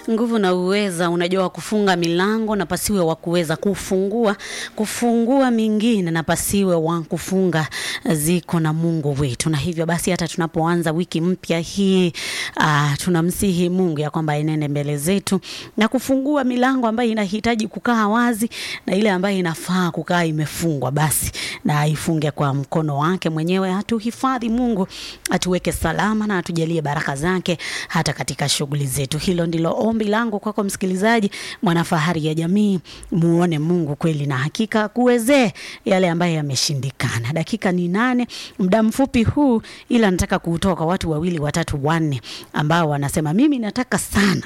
nguvu na uweza, unajua wa kufunga milango na pasiwe wa kuweza kufungua, kufungua mingine na pasiwe wa kufunga, ziko na Mungu wetu. Na hivyo basi hata tunapoanza wiki mpya hii uh, tunamsihi Mungu ya kwamba enende mbele zetu na kufungua milango ambayo inahitaji kukaa wazi na ile ambayo inafaa kukaa imefungwa, basi na aifunge kwa mkono wake mwenyewe. Atuhifadhi Mungu, atuweke salama na atujalie baraka zake hata katika shughuli zetu. Hilo ndilo ombi langu kwako msikilizaji, mwanafahari ya jamii, muone Mungu kweli na hakika kuwezee yale ambayo yameshindikana. Dakika ni nane, muda mfupi huu, ila nataka kuutoa kwa watu wawili watatu wanne ambao wanasema mimi nataka sana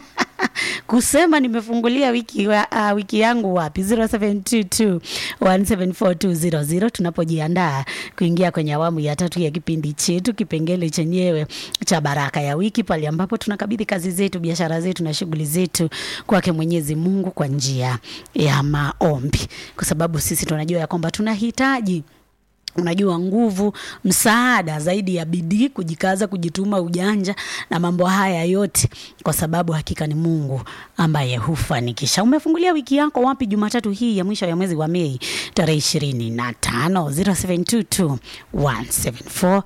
kusema nimefungulia wiki, wa, uh, wiki yangu wapi 0722 1742000 tunapojiandaa kuingia kwenye awamu ya tatu ya kipindi chetu kipengele chenyewe cha baraka ya wiki pale ambapo tunakabidhi kazi zetu biashara zetu na shughuli zetu kwake mwenyezi mungu kwa njia ya maombi kwa sababu sisi tunajua ya kwamba tunahitaji unajua nguvu, msaada zaidi ya bidii, kujikaza, kujituma, ujanja na mambo haya yote, kwa sababu hakika ni Mungu ambaye hufanikisha. Umefungulia wiki yako wapi Jumatatu hii ya mwisho ya mwezi wa Mei tarehe ishirini na tano 0722 174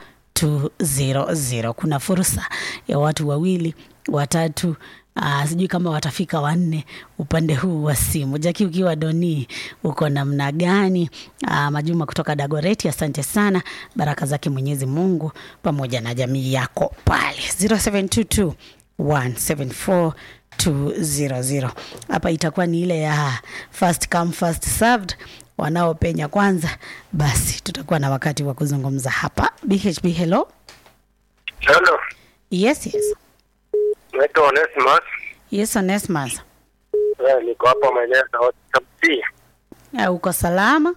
200. Kuna fursa ya watu wawili watatu Uh, sijui kama watafika wanne upande huu wa simu. Jaki, ukiwa Doni, uko namna gani? Uh, Majuma kutoka Dagoreti, asante sana. Baraka zake Mwenyezi Mungu pamoja na jamii yako pale 0722 174 200. Hapa itakuwa ni ile ya first come first served wanaopenya kwanza, basi tutakuwa na wakati wa kuzungumza hapa. BHB, hello. Hello. Yes, yes. Naitwa Onesimus. Yes, Onesmus. Eh, niko hapa maeneo ya Sabti. Uh, uko salama?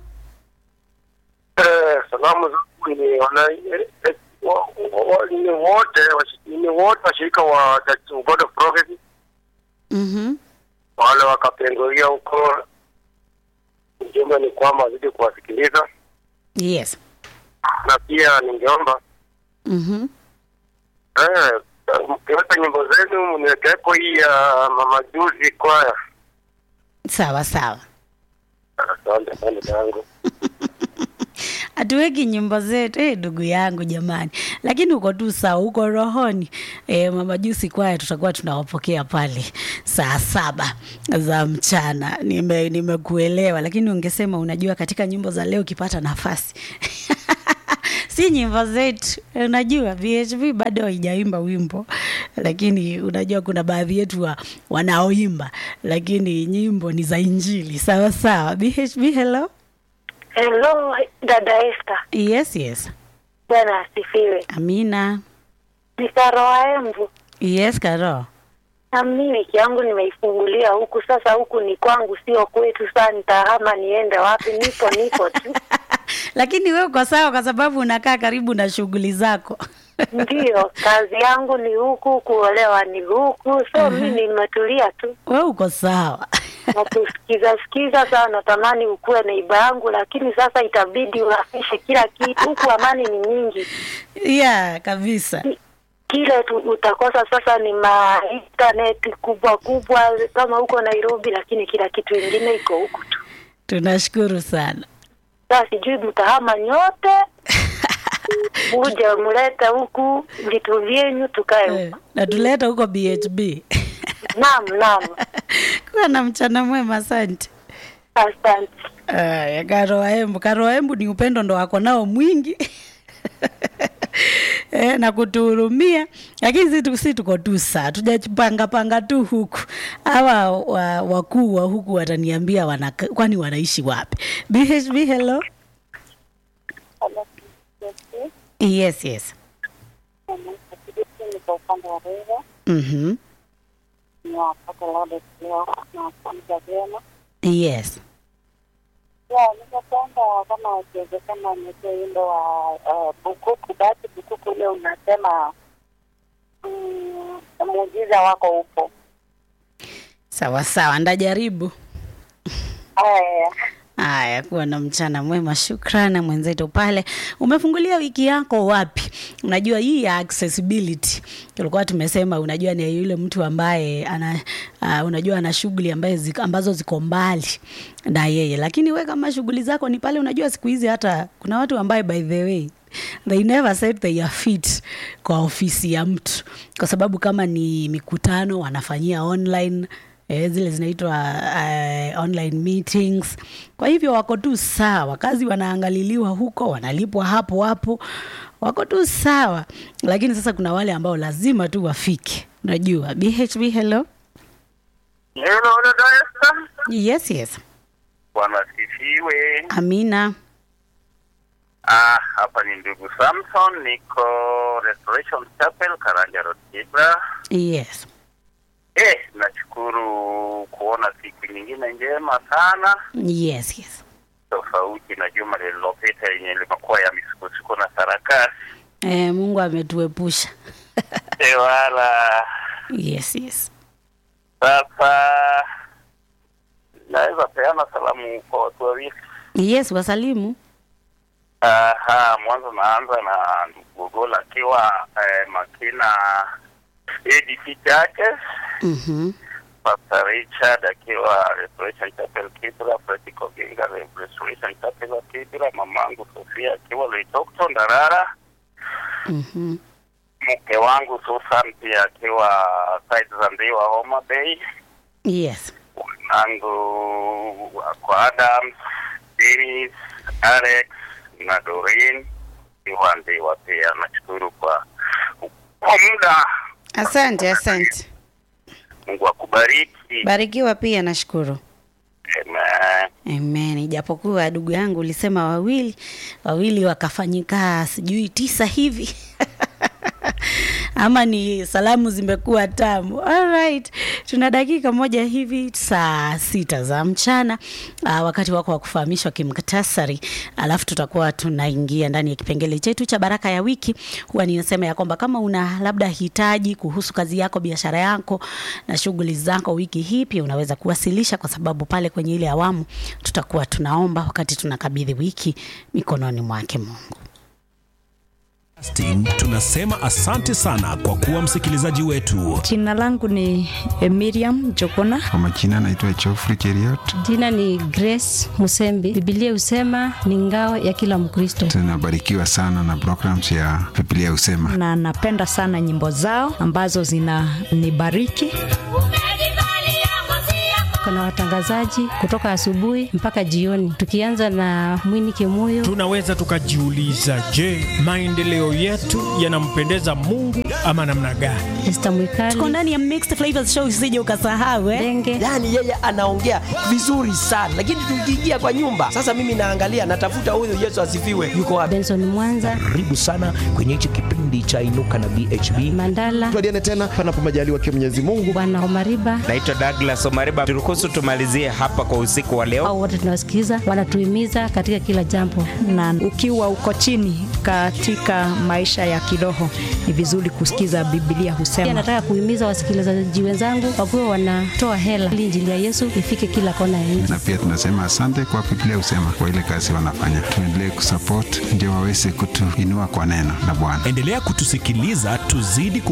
Eh, salamu zangu ni wana eh, eh, wa- wa- ni wote washi- ni wote washirika wa Church of God of Prophecy Mhm. wale wakapengulia huko. Ujumbe ni kwamba wazidi kuwasikiliza, Yes. na pia ningeomba Mhm. eh, mkiweka nyimbo zenu mniwekeeko hii ya Mama Juzi kwaya. Sawa sawa. Asante asante yangu. Hatuweki nyimbo zetu eh, ndugu yangu jamani, lakini uko tu sawa, uko rohoni. E, mama Jusi kwaya tutakuwa tunawapokea pale saa saba za mchana. Nime nimekuelewa, lakini ungesema unajua, katika nyimbo za leo ukipata nafasi si nyimbo zetu. Unajua VHV bado haijaimba wimbo, lakini unajua kuna baadhi yetu wa, wanaoimba, lakini nyimbo ni za Injili. Sawa sawa. BHB, hello. Hello, dada Esther. Yes, yes. Bwana asifiwe. Amina. Ni Karoa Embu. Yes, Karo. Na mimi wiki yangu nimeifungulia huku, sasa huku ni kwangu, sio kwetu. Saa nitahama niende wapi? Nipo nipo tu. Lakini wewe uko sawa kwa sababu unakaa karibu na shughuli zako. Ndiyo, kazi yangu ni huku, kuolewa ni huku, so mi nimetulia tu Wewe uko sawa. na kusikiza sikiza. Saa natamani ukuwe neiba yangu, lakini sasa itabidi urafishe kila kitu huku. Amani ni nyingi, yeah, kabisa. kile tu utakosa sasa ni ma internet kubwa kubwa kama huko Nairobi, lakini kila kitu ingine iko huku tu. Tunashukuru sana. Sasa sijui mtahama nyote muje mlete huku vitu vyenyu tukae Eh, huku. na tuleta huko BHB. Naam, naam, Kuwa na mchana mwema, asante. asante. Aya, Karoa Embu. Karoa Embu ni upendo ndo wako nao mwingi e, na kutuhurumia, lakini si tu- si tuko tu saa tujapanga panga tu huku. Hawa wa- wakuu wa huku wataniambia wana, kwani wanaishi wapi? BHB, hello. Yes, yes. Niko upande wa Rweza, Mhm. niwapata Lourdes leo na kuamka vyema. Yes. Ya, ningependa kama ikiwezekana niweke wimbo wa uh, Bukuku. Basi Bukuku ule unasema mm, muujiza wako upo. Sawa sawa, ndajaribu. Haya, Haya, kuwa na mchana mwema. Shukrani mwenzetu pale. Umefungulia wiki yako wapi? Unajua hii ya accessibility tulikuwa tumesema, unajua ni yule mtu ambaye ana uh, unajua ana shughuli ambaye zik, ambazo ziko mbali na yeye, lakini we kama shughuli zako ni pale, unajua siku hizi hata kuna watu ambaye by the way they never set their feet kwa ofisi ya mtu, kwa sababu kama ni mikutano wanafanyia online eh, zile zinaitwa uh, online meetings. Kwa hivyo wako tu sawa, kazi wanaangaliliwa huko, wanalipwa hapo hapo, wako tu sawa. Lakini sasa kuna wale ambao lazima tu wafike, unajua. BHB, hello. Hello, dada Esther. Yes, yes. Bwana sifiwe. Amina. Ah, hapa ni ndugu Samson, niko Restoration Chapel Karanja Road Kibra. Yes. Eh, nashukuru kuona siku nyingine njema sana Yes, yes. tofauti na juma lililopita yenye limekuwa ya misukosuko na sarakasi. Eh, Mungu ametuepusha. Eh, wala yes, yes. sasa naweza peana salamu kwa watu wawili. Yes, wasalimu. Aha, mwanzo naanza na ndugu Gogola akiwa eh, Makina ADC Churches, Mhm. Pastor Richard akiwa Restoration Chapel Kibra, Fred Koginga Restoration Chapel wa Kibra, mamangu Sofia akiwa Loitokto Ndarara, Mhm. mke wangu Susan pia akiwa side za Ndiwa Homa Bay, Yes. wanangu kwa Adams, Dennis, Alex na Doreen iwa Ndiwa pia. Nashukuru kwa kwa muda. Asante, asante. Mungu akubariki. Barikiwa pia, nashukuru. Amen. Amen. Ijapokuwa ndugu yangu ulisema wawili wawili wakafanyika sijui tisa hivi ama ni salamu zimekuwa tamu. Alright, tuna dakika moja hivi saa sita za mchana uh, wakati wako wa kufahamishwa kimktasari, alafu tutakuwa tunaingia ndani ya kipengele chetu cha baraka ya wiki. Huwa ninasema ya kwamba kama una labda hitaji kuhusu kazi yako, biashara yako na shughuli zako wiki hii, pia unaweza kuwasilisha, kwa sababu pale kwenye ile awamu tutakuwa tunaomba wakati tunakabidhi wiki mikononi mwake Mungu. Casting, tunasema asante sana kwa kuwa msikilizaji wetu. Jina langu ni eh, Miriam Jokona. Kwa majina naitwa Geoffrey Cheriot. Jina ni Grace Musembi. Biblia husema ni ngao ya kila Mkristo. Tunabarikiwa sana na programs ya Biblia Husema. na napenda sana nyimbo zao ambazo zinanibariki. Kuna watangazaji kutoka asubuhi mpaka jioni, tukianza na Mwini Kimuyo. Tunaweza tukajiuliza, je, maendeleo yetu yanampendeza Mungu ama namna gani? Esther Tuko Mwikali, ndani ya Mixed Flavors Show, usije ukasahau eh? Denge, yaani yeye anaongea vizuri sana lakini tukiingia kwa nyumba sasa mimi naangalia natafuta huyu yesu asifiwe yuko wapi Benson Mwanza, karibu sana kwenye hichi kipindi cha inuka na bhb Mandala, tuadiane tena panapo majaliwa kia Mwenyezi Mungu. Bwana Omariba, Naitwa Douglas Omariba, turuhusu tumalizie hapa kwa usiku wa leo. au wote tunawasikiza, wanatuhimiza katika kila jambo. Na ukiwa uko chini katika maisha ya kiroho, ni vizuri kusikiza Biblia Pia husema. nataka kuhimiza wasikilizaji wenzangu wakuwe wanatoa hela ili injili ya Yesu ifike kila kona ya nchi. Na pia tunasema asante kwa Biblia Husema kwa ile kazi wanafanya. Tuendelee kusupport ndio waweze kutuinua kwa neno la Bwana. Endelea kutusikiliza, tuzidi